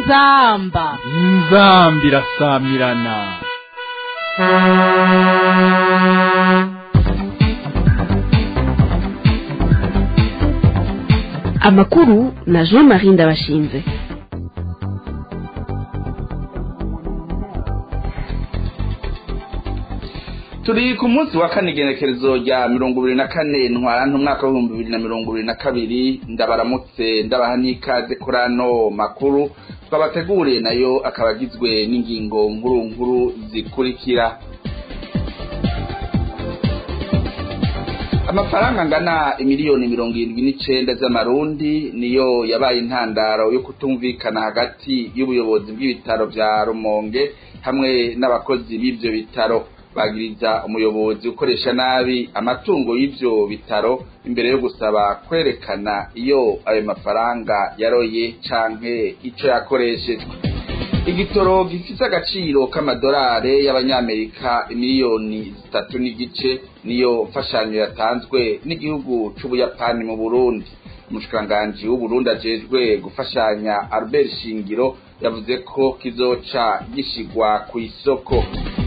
inzamba inzambi irasamirana amakuru na jean marie ndabashinze turi ku munsi wa kane igenekerezo rya mirongo ibiri na kane ntwarante umwaka w'ibihumbi bibiri na mirongo ibiri na kabiri ndabaramutse ndabaha n'ikaze kuri ano makuru twabateguriye nayo akaba agizwe n'ingingo nkuru nkuru zikurikira amafaranga angana imiliyoni mirongo irindwi n'icenda z'amarundi niyo yabaye intandaro yo kutumvikana hagati y'ubuyobozi bw'ibitaro vya rumonge hamwe n'abakozi b'ivyo bitaro bagiriza umuyobozi ukoresha nabi amatungo y'ivyo bitaro imbere yo gusaba kwerekana iyo ayo mafaranga yaroye canke ico yakoreshejwe igitoro gifise agaciro k'amadolare y'abanyamerika miliyoni zitatu n'igice niyo mfashanyo yatanzwe n'igihugu c'ubuyapani mu burundi umushikiranganji w'uburundi ajejwe gufashanya albert shingiro yavuze ko kizoca gishigwa kw'isoko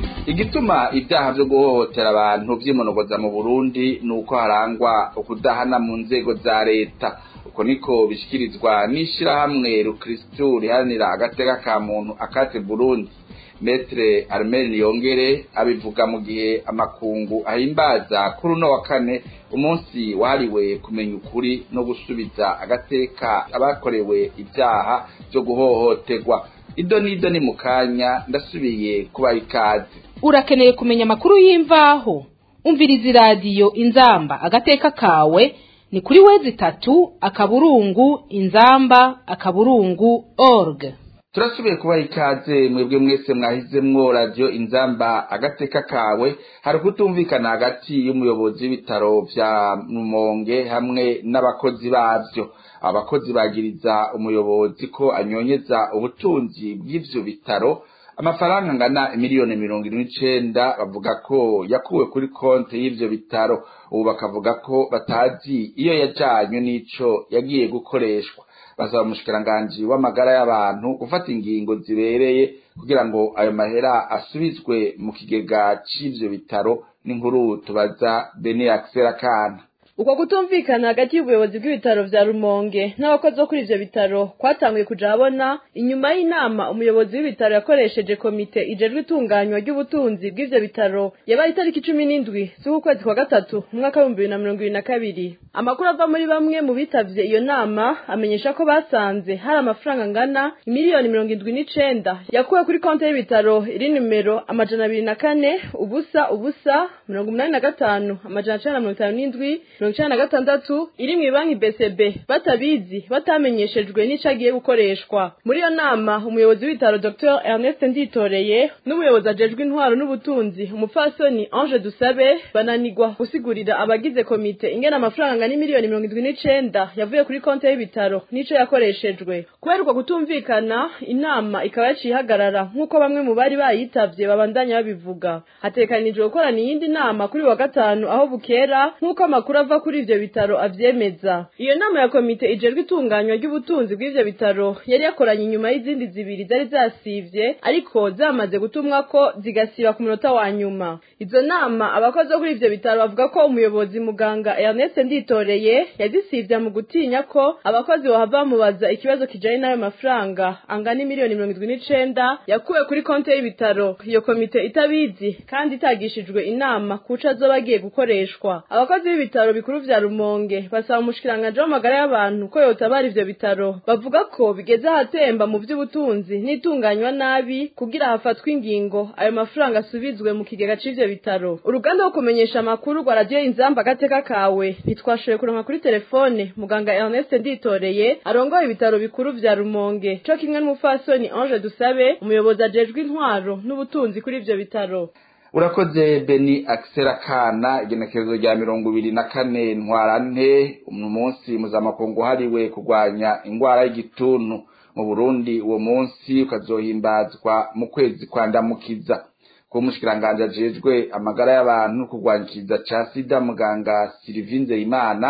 igituma ibyaha vyo guhohotera abantu vyimonogoza mu burundi ni uko harangwa ukudahana mu nzego za leta uko niko bishikirizwa n'ishirahamwe rukristu riharanira agateka ka muntu akate burundi metre armel niyongere abivuga mu gihe amakungu ahimbaza kuri uno wa kane umunsi wahariwe kumenya ukuri no gusubiza agateka abakorewe ibyaha vyo guhohoterwa ido n'ido ni mu kanya ndasubiye kubaha ikaze urakeneye kumenya amakuru y'imvaho umviriza iradiyo inzamba agateka kawe ni kuri wezi itatu akaburungu inzamba akaburungu org turasubiye kubaha ikaze mwebwe mwese mwahizemwo radiyo inzamba agateka kawe hari ukutumvikana hagati y'umuyobozi w'ibitaro vya rumonge hamwe n'abakozi bavyo abakozi bagiriza umuyobozi ko anyonyeza ubutunzi bw'ivyo bitaro amafaranga angana miliyoni mirongo irindwi n'icenda bavuga ko yakuwe kuri konti y'ivyo bitaro ubu bakavuga ko batazi iyo yajanywe n'ico yagiye gukoreshwa basaba umushikiranganji w'amagara y'abantu gufata ingingo zibereye kugira ngo ayo mahera asubizwe mu kigega c'ivyo bitaro n'inkuru tubaza bene akisera kana uko kutumvikana hagati y'ubuyobozi bw'ibitaro vya rumonge n'abakozi bo kuri ivyo bitaro kwatanguye kuja habona inyuma y'inama umuyobozi w'ibitaro yakoresheje komite ijejwe itunganywa ry'ubutunzi bw'ivyo bitaro yabaye itariki cumi n'indwi z'ukwezi kwa gatatu mu mwaka w'ibihumbi bibiri na mirongo ibiri na kabiri amakuru ava muri bamwe mu bitavye iyo nama amenyesha ko basanze hari amafaranga angana imiliyoni mirongo indwi n'icenda yakuwe kuri konti y'ibitaro iri nimero amajana abiri na kane ubusa ubusa mirongo umunani na gatanu amajana cenda na mirongo itanu n'indwi mirongo icenda na gatandatu iri mw'ibanki BCB batabizi batamenyeshejwe n'ico agiye gukoreshwa muri iyo nama umuyobozi w'ibitaro Dr Ernest Nditoreye n'umuyobozi ajejwe intwaro n'ubutunzi umupfasoni Ange Dusabe bananigwa gusigurira abagize komite ingena amafaranga angana miliyoni mirongo indwi n'icenda yavuye kuri konti y'ibitaro n'ico yakoreshejwe kubera uko kutumvikana inama ikaba yaciye ihagarara nk'uko bamwe mu bari bayitavye babandanya babivuga hatekanijwe gukorana iyindi nama kuri wa gatanu aho bukera nk'uko amakuru ava kuri ivyo bitaro avyemeza iyo nama ya komite ijejwe itunganywa ry'ubutunzi bw'ivyo bitaro yari yakoranye inyuma y'izindi zibiri zari zasivye ariko zamaze gutumwa ko zigasiba ku munota wa nyuma izo nama abakozi bo kuri ivyo bitaro bavuga ko umuyobozi muganga Ernest Nditoreye yazisivye mu gutinya ko abakozi bohava bamubaza ikibazo kijanye n'ayo mafaranga angana miliyoni mirongo indwi n'icenda yakuwe kuri konti y'ibitaro iyo komite itabizi kandi itagishijwe inama kuco azoba agiye gukoreshwa abakozi b'ibitaro bikuru vya Rumonge basaba umushikiranganje w'amagara y'abantu ko yotabara ivyo bitaro bavuga ko bigeze ahatemba mu vy'ubutunzi n'itunganywa nabi kugira hafatwe ingingo ayo mafaranga asubizwe mu kigega c'ivyo bitaro uruganda rwo kumenyesha amakuru rwa radiyo inzamba agateka kawe ntitwashoboye kuronka kuri telefone muganga Ernest Nditoreye arongoye ibitaro bikuru vya Rumonge co kimwe n'umufasoni Ange Dusabe umuyobozi ajejwe intwaro n'ubutunzi kuri ivyo bitaro urakoze beni akisera kana igenekerezo rya mirongo ibiri na kane ntwarante umunsi mpuzamakungu uhariwe kurwanya ingwara y'igituntu mu burundi uwo munsi ukazohimbazwa mu kwezi kwa ndamukiza kuba umushikiranganji ajejwe amagara y'abantu kurwanya ikiza ca sida muganga silivinze imana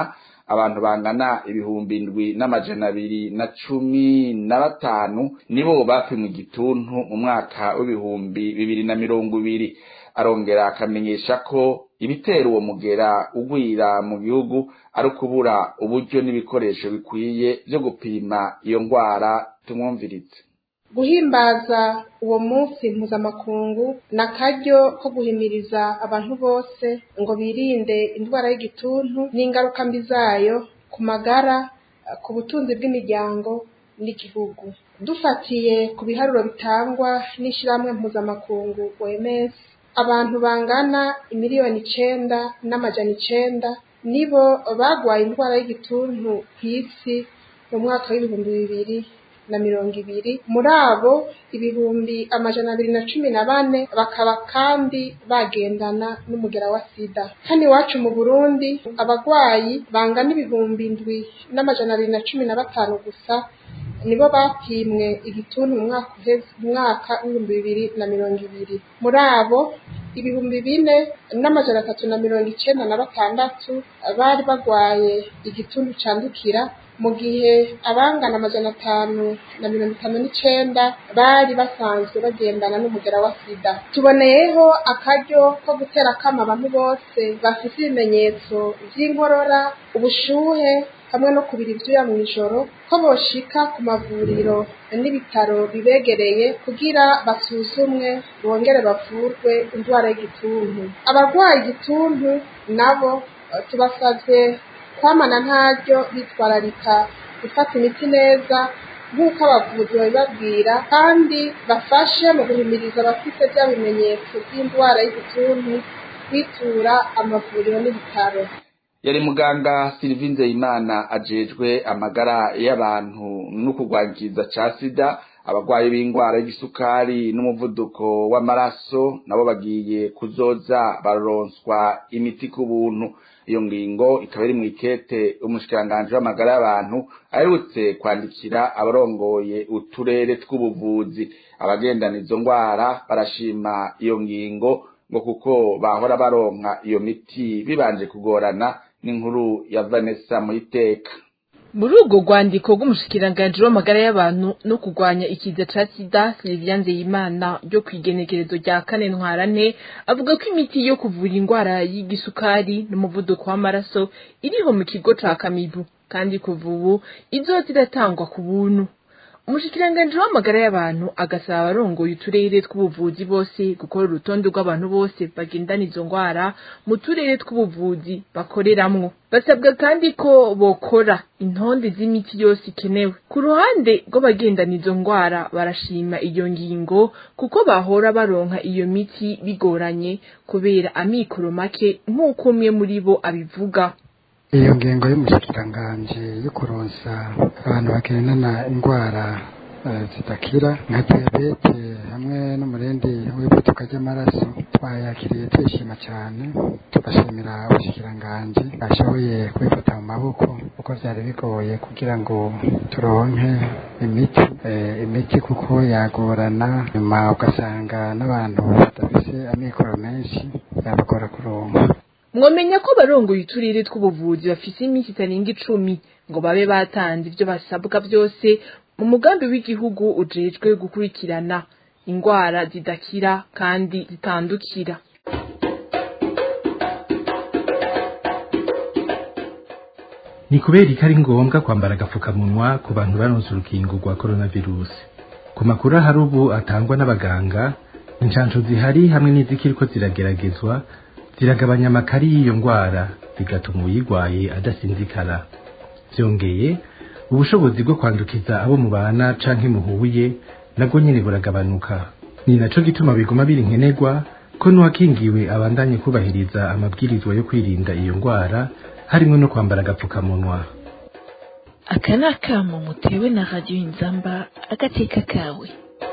abantu bangana ibihumbi indwi n'amajana abiri na cumi na batanu nibo bapimwe igituntu mu mwaka w'ibihumbi bibiri na mirongo ibiri arongera akamenyesha ko ibitera uwo mugera ugwira mu gihugu ari ukubura uburyo n'ibikoresho bikwiye byo gupima iyo ndwara tumwumviritse guhimbaza uwo munsi mpuzamakungu ni akaryo ko guhimiriza abantu bose ngo birinde indwara y'igituntu n'ingaruka mbi zayo ku magara ku butunzi bw'imiryango n'igihugu dufatiye ku biharuro bitangwa n'ishyirahamwe mpuzamakungu OMS abantu bangana imiliyoni icenda n'amajana icenda nibo bagwaye indwara y'igituntu ku isi mu mwaka w'ibihumbi bibiri na mirongo ibiri muri abo ibihumbi amajana abiri na cumi na bane bakaba kandi bagendana n'umugera wa sida hano iwacu mu burundi abagwayi bangana ibihumbi indwi n'amajana abiri na cumi na batanu gusa nibo bapimwe igituntu mu mwaka uheze umwaka w'ibihumbi bibiri na mirongo ibiri muri abo ibihumbi bine n'amajana atatu na mirongo icenda na batandatu bari bagwaye igituntu candukira mu gihe abangana amajana atanu na mirongo itanu n'icenda bari basanzwe bagendana n'umugera wa sida tuboneyeho akaryo ko gutera akama abantu bose bafite ibimenyetso vy'inkorora ubushuhe hamwe no kubira ivyuya mw'ijoro ko boshika ku mavuriro n'ibitaro bibegereye kugira basuzumwe bongere bavurwe indwara y'igituntu abarwaye igituntu nabo tubasavye kwamana ntaryo bitwararika gufata imiti neza nk'uko abavuzi babibabwira kandi bafashe mu guhimiriza abafite bya bimenyetso by'indwara y'igituntu kwitura amavuriro n'ibitaro yari muganga Sylvie Nzeyimana ajejwe amagara y'abantu no kurwangiza ca sida abagwayi b'indwara y'igisukari n'umuvuduko w'amaraso nabo bagiye kuzoza baronswa imiti ku buntu iyo ngingo ikaba iri mu ikete umushikiranganji w'amagara y'abantu aherutse kwandikira abarongoye uturere tw'ubuvuzi abagendana izo ndwara barashima iyo ngingo ngo kuko bahora baronka iyo miti bibanje kugorana n'inkuru ya Vanessa Muiteka muri urwo rwandiko rw'umushikiranganji w'amagara y'abantu no kurwanya ikiza ca sida Sylvia Nzeyimana ryo kwigenekerezo rya kane ntwarane avuga ko imiti yo kuvura indwara y'igisukari n'umuvuduko w'amaraso iriho mu kigo ca Kamibu kandi kuva ubu izoza iratangwa ku buntu umushikiranganji w'amagara y'abantu agasaba abarongoye uturere tw'ubuvuzi bose gukora urutonde rw'abantu bose bagendana izo ndwara mu turere tw'ubuvuzi bakoreramwo basabwa kandi ko bokora intonde z'imiti yose ikenewe ku ruhande rw'abagendana izo ndwara barashima iyo ngingo kuko bahora baronka iyo miti bigoranye kubera amikoro make nk'uko umwe muri bo abivuga iyo ngingo y'umushikiranganji yo kuronsa abantu bagendana indwara zidakira nka diyabete hamwe n'umurindi w'ivuduka ry'amaraso twayakiriye twishima cyane tugashimira ubushikiranganji bashoboye kubifata mu maboko kuko byari bigoye kugira ngo turonke imiti imiti kuko yagorana nyuma ugasanga n'abantu badafise amikoro menshi yabagora kuronka mwamenya ko barongoye uturere tw'ubuvuzi bafise iminsi itarenga icumi ngo babe batanze ibyo basabwa byose mu mugambi w'igihugu ujejwe gukurikirana indwara zidakira kandi zitandukira ni kubera ko ari ngombwa kwambara agapfukamunwa ku bantu baronse urukingo rwa coronavirus ku makuru ahari ubu atangwa n'abaganga inshansho zihari hamwe n'izikiriko zirageragezwa ziragabanya amakari y'iyo ndwara bigatuma uyirwaye adasinzikara byongeye ubushobozi bwo kwandukiza abo mubana canke muhuye nabwo nyene buragabanuka ni naco gituma biguma biri nkenerwa ko n'uwakingiwe abandanye kubahiriza amabwirizwa yo kwirinda iyo ndwara harimwo no kwambara agapfukamunwa aka ni akamo mutewe na radiyo inzamba agateka kawe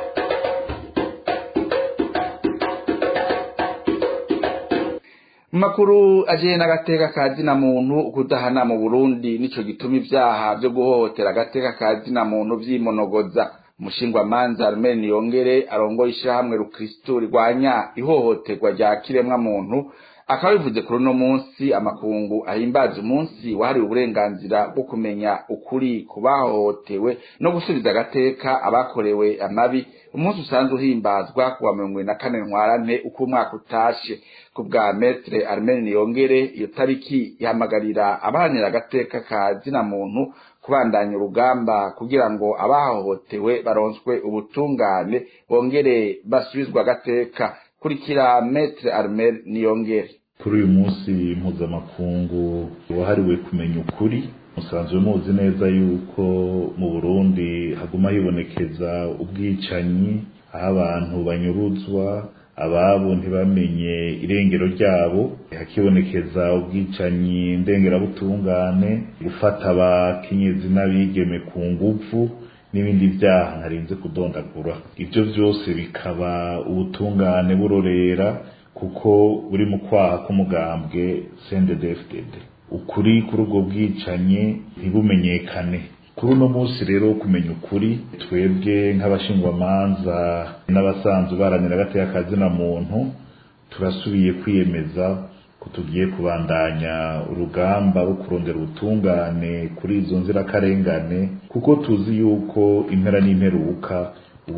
makuru ajeye n'agateka ka zina muntu kudahana mu Burundi nico gituma ivyaha byo guhohotera agateka ka zina muntu vyimonogoza umushingwamanza Armel Niyongere arongoye ishirahamwe rukristo rirwanya ihohoterwa rya kiremwa muntu akaba bivuze kuri uno munsi amakungu ahimbaza umunsi wahariwe uburenganzira bwo kumenya ukuri ku bahohotewe no gusubiza agateka abakorewe amabi umunsi usanzwe uhimbazwa kuwa mirongo ibiri na kane ntwarante uko umwaka utashe ku bwa metre armene niyongere iyo tariki ihamagarira abahanira agateka ka zina muntu kubandanya urugamba kugira ngo abahohotewe baronswe ubutungane bongere basubizwa agateka kurikira metre armene niyongere kuri uyu munsi mpuzamakungu wahariwe kumenya ukuri musanzwe muzi neza yuko mu burundi haguma hibonekeza ubwicanyi aho abantu banyuruzwa ababo ntibamenye irengero ryabo hakibonekeza ubwicanyi ndengerabutungane gufata abakenyezi n'abigeme ku nguvu n'ibindi byaha ntarinze kudondagura ibyo byose bikaba ubutungane burorera kuko buri mu kwaha k'umugambwe CNDD-FDD ukuri kuri ubwo bwicanyi ntibumenyekane kuri uno munsi rero kumenya ukuri twebwe nk'abashingwamanza n'abasanzwe baranira agateka kazina muntu turasubiye kwiyemeza ko tugiye kubandanya urugamba rwo kurondera ubutungane kuri izo nzirakarengane kuko tuzi yuko impera n'imperuka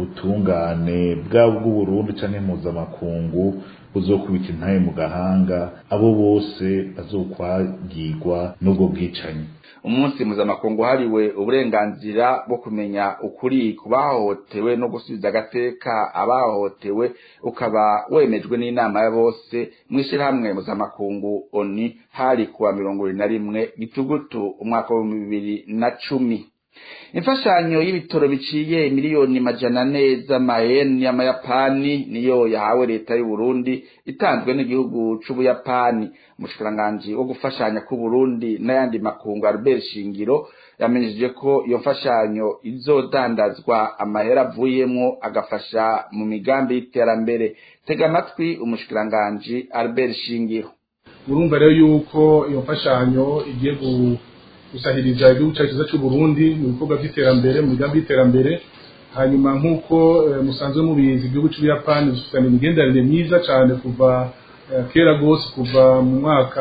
ubutungane bwaba bw'uburundi canke mpuzamakungu buzokubita intaye mu gahanga abo bose bazokwagirwa n'ubwo bwicanyi umunsi mpuzamakungu hariwe uburenganzira bwo kumenya ukuri ku bahohotewe no gusubiza agateka abahohotewe ukaba wemejwe n'inama ya bose mu ishyirahamwe mpuzamakungu oni hari kuwa mirongo ibiri na rimwe gitugutu umwaka w'ibihumbi bibiri na cumi imfashanyo y'ibitoro biciye miliyoni majana ane z'amayeni y'amayapani niyo yahawe leta y'u Burundi itanzwe n'igihugu c'ubuyapani umushikiranganji wo gufashanya ku Burundi n'ayandi makungu Albert Shingiro yamenyesheje ko iyo mfashanyo izodandazwa amahera avuyemwo agafasha mu migambi y'iterambere tega amatwi umushikiranganji Albert Shingiro urumva rero yuko iyo mfashanyo igiye gusahiriza igihugu cyacu cyiza cy'u Burundi mu bikorwa by'iterambere mu migambi y'iterambere hanyuma nk'uko musanzwe mubizi igihugu cy'ubuyapani gifitanye imigenderanire myiza cyane kuva kera rwose kuva mu mwaka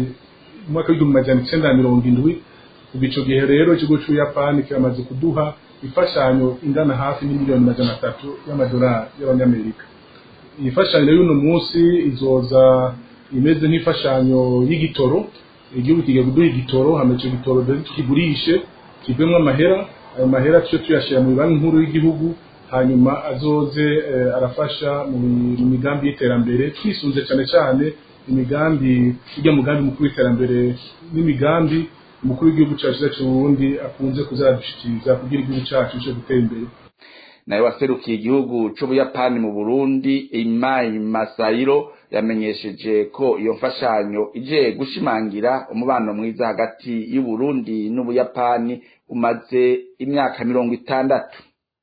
mwaka w'igihumbi magana icyenda na mirongo indwi kuva icyo gihe rero ikigo cy'ubuyapani kiramaze kuduha imfashanyo ingana hafi n'imiliyoni magana atatu y'amadolari y'abanyamerika iyi mfashanyo y'uno munsi izoza imeze nk'imfashanyo y'igitoro igihugu kigiye kuduha igitoro hama icyo gitoro dore tukigurishe kivemo amahera ayo mahera tuce tuyashyira mu banki nkuru y'igihugu hanyuma azoze arafasha mu migambi y'iterambere twisunze cyane cyane imigambi ijya mugambi mukuru w'iterambere n'imigambi umukuru w'igihugu cyacu cyacu Burundi akunze kuzadushikiriza kugira igihugu cyacu cyo gutera imbere nawe waserukiye igihugu c'ubuyapani mu burundi imai masayiro yamenyesheje ko iyo mfashanyo ije gushimangira umubano mwiza hagati y'uburundi n'ubuyapani umaze imyaka mirongo itandatu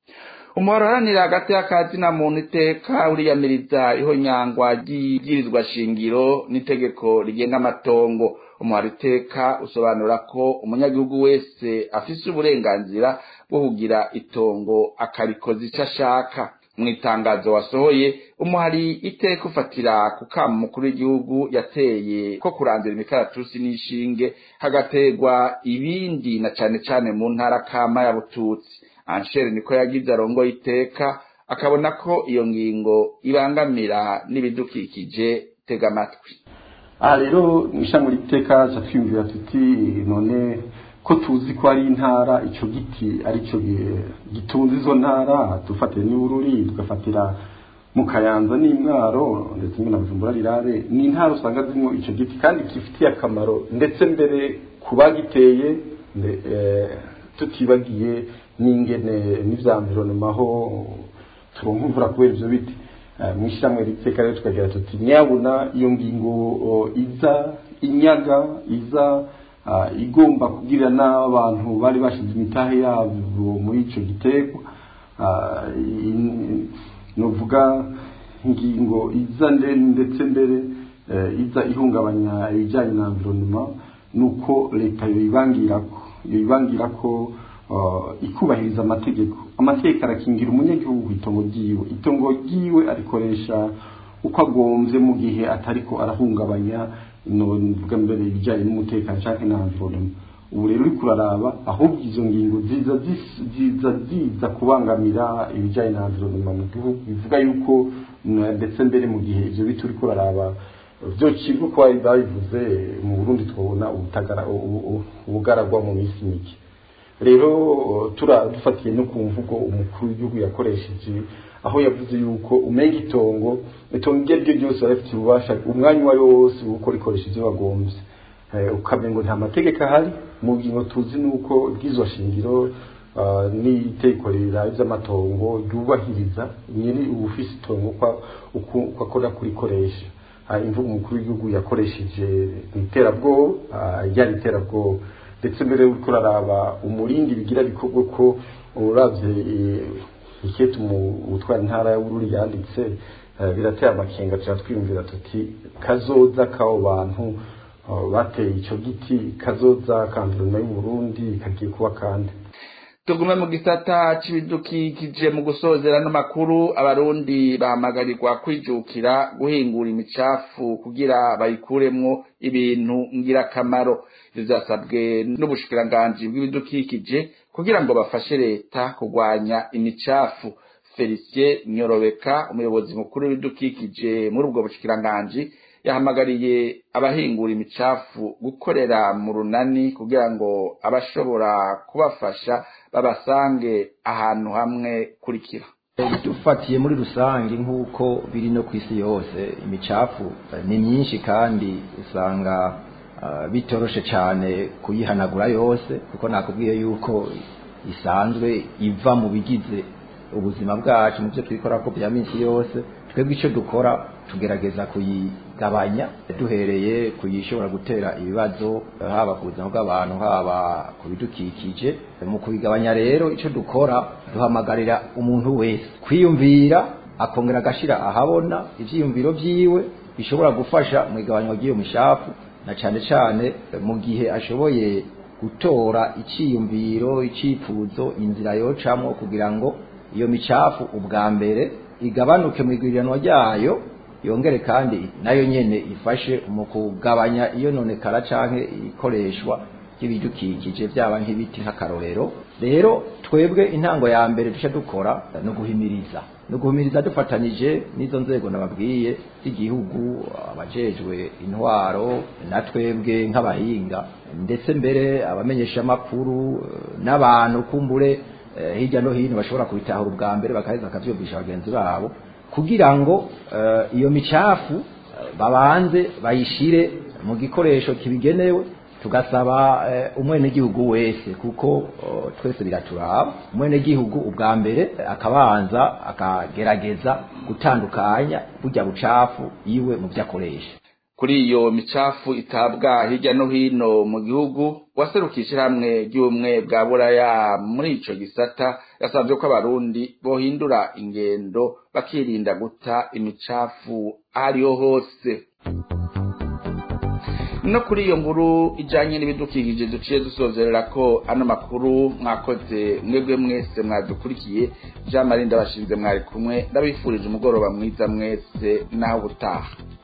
umuharanira hagati y'akazi na muntu iteka uriyamiriza ihonyangwa ry'ibwirizwa shingiro n'itegeko rigenga amatongo umuhara iteka usobanura ko umunyagihugu wese afise uburenganzira bwo kugira itongo akarikoza icyo ashaka mu itangazo wasohoye umuhari iteka ufatira ku kama umukuru w'igihugu yateye ko kurandura imikaratusi n'ishinge hagategwa ibindi na cane cane mu ntara kama ya bututsi anshere niko yagize arongo iteka akabona ko iyo ngingo ibangamira n'ibidukikije tega amatwi aha rero mu ishami ry'iteka twiyumvira tuti none ko tuzi ko ari intara icyo giti aricyo gitunze izo ntara dufatira n'ubururi tugafatira mu kayanza n'imwaro ndetse na bujumbura rirare ni intara usanga zirimo icyo giti kandi gifitiye akamaro ndetse mbere ku bagiteye tutibagiye n'ingene n'ibyamvironomaho turonka imvura kubera ibyo biti mu ishyirahamwe riteka rero tukagira tuti nyabuna iyo ngingo iza inyaga iza igomba kugira n'abantu bari bashize imitahe yabo muri icyo gitego nuvuga ingingo iza ndetse mbere iza ihungabanya ibijyanye na environnement nuko leta yoyibangira ko yoyibangira ko ikubahiriza amategeko amategeko arakingira umunyagihugu itongo ryiwe itongo ryiwe arikoresha uko agombye mu gihe atariko arahungabanya novuga mbere ibijyanye n'umutekano cyangwa n'environnement ubu rero uri kuraraba ahubwo izo ngingo ziza zis- ziza ziza kubangamira ibijyanye na environnement mu gihugu bivuga yuko na- ndetse mbere mu gihe ivyo biti uri kuraraba vyocibwa uko bari babivuze mu burundi twabona ubutagara ubu- ubu- ubugaragwa mu minsi mike rero tura dufatiye no ku mvugo umukuru w'igihugu yakoresheje aho yavuze yuko umenga itongo itongo iryo ari ryo ryose barafite ububasha umwanya uwo ari wo wose uko rikoresha ibyo bagombye Eh, ukamenya ngo nta mategeko ahari mu ngingo tuzi ni uko bw'izo shingiro ah, n'itegeko riraye iby'amatongo ryubahiriza nyiri ubufise itongo uko uko uko akora kurikoresha Ah, imvugo umukuru w'igihugu yakoresheje mu iterabwoba ah, ryari iterabwoba ndetse mbere y'uko uraraba umurindi bigira bikorwa ko uravye eh, iketu mu utwara intara ya Bururi yanditse eh, birateye amakenga tuba twiyumvira tuti kazoza k'abo bantu eh, bateye ico giti kazoza kanduruma y'u Burundi kagiye kuba kandi tugume mu gisata c'ibidukikije mu gusozera n'amakuru abarundi bahamagarirwa kwijukira guhingura imicafu kugira bayikuremwo ibintu ngirakamaro ivyo vyasabwe n'ubushikiranganji bw'ibidukikije kugira ngo bafashe leta kurwanya imicafu felicien nyorobeka umuyobozi mukuru w'ibidukikije muri ubwo bushikiranganji yahamagariye abahingura imicafu gukorera mu runani kugira ngo abashobora kubafasha babasange ahantu hamwe kurikira dufatiye muri rusange nk'uko biri no ku isi yose imicafu eh, ni myinshi kandi usanga ah, bitoroshe cyane kuyihanagura yose kuko nakubwiye yuko isanzwe iva mu bigize ubuzima bwacu mu byo twikora ko bya minsi yose twebwe icyo dukora tugerageza kuyigabanya duhereye kuyishobora gutera ibibazo eh, haba ku buzima bw'abantu haba ku bidukikije mu kubigabanya rero icyo dukora duhamagarira umuntu wese kwiyumvira akongera agashira ahabona ivyiyumviro vyiwe bishobora gufasha mu igabanywa ry'iyo mishafu na cane cane eh, mu gihe ashoboye gutora iciyumviro icifuzo inzira yocamwo kugira ngo iyo micafu ubwa mbere igabanuke mu igwirirano ryayo yongere kandi nayo nyene ifashe mu kugabanya iyo nonekara canke ikoreshwa ry'ibidukikije byaba nk'ibiti nk'akarorero rero twebwe intango ya mbere duca dukora no guhimiriza no guhimiriza dufatanije n'izo nzego nababwiye z'igihugu abajejwe intwaro na twebwe nk'abahinga ndetse mbere abamenyesha amakuru n'abantu kumbure eh, hirya no hino bashobora kubitahura ubwa mbere bakaheza bakavyumvisha bagenzi babo kugira ngo eh, iyo micafu eh, babanze bayishire mu gikoresho kibigenewe tugasaba eh, umwenegihugu wese kuko oh, twese biraturaba umwenegihugu ubwa mbere eh, akabanza akagerageza gutandukanya burya bucafu iwe mu byo akoresha kuri iyo micafu itabwa hirya no hino mu gihugu waserukije hamwe ry'ubumwe bwa buraya muri ico gisata yasabye ko abarundi bohindura ingendo bakirinda guta imicafu ahariho hose no kuri iyo nkuru ijanye n'ibidukikije duciye dusozerera ko ano makuru mwakoze mwebwe mwese mwadukurikiye jean marie ndabashinze mwari kumwe ndabifurije umugoroba mwiza mwese naho ubutaha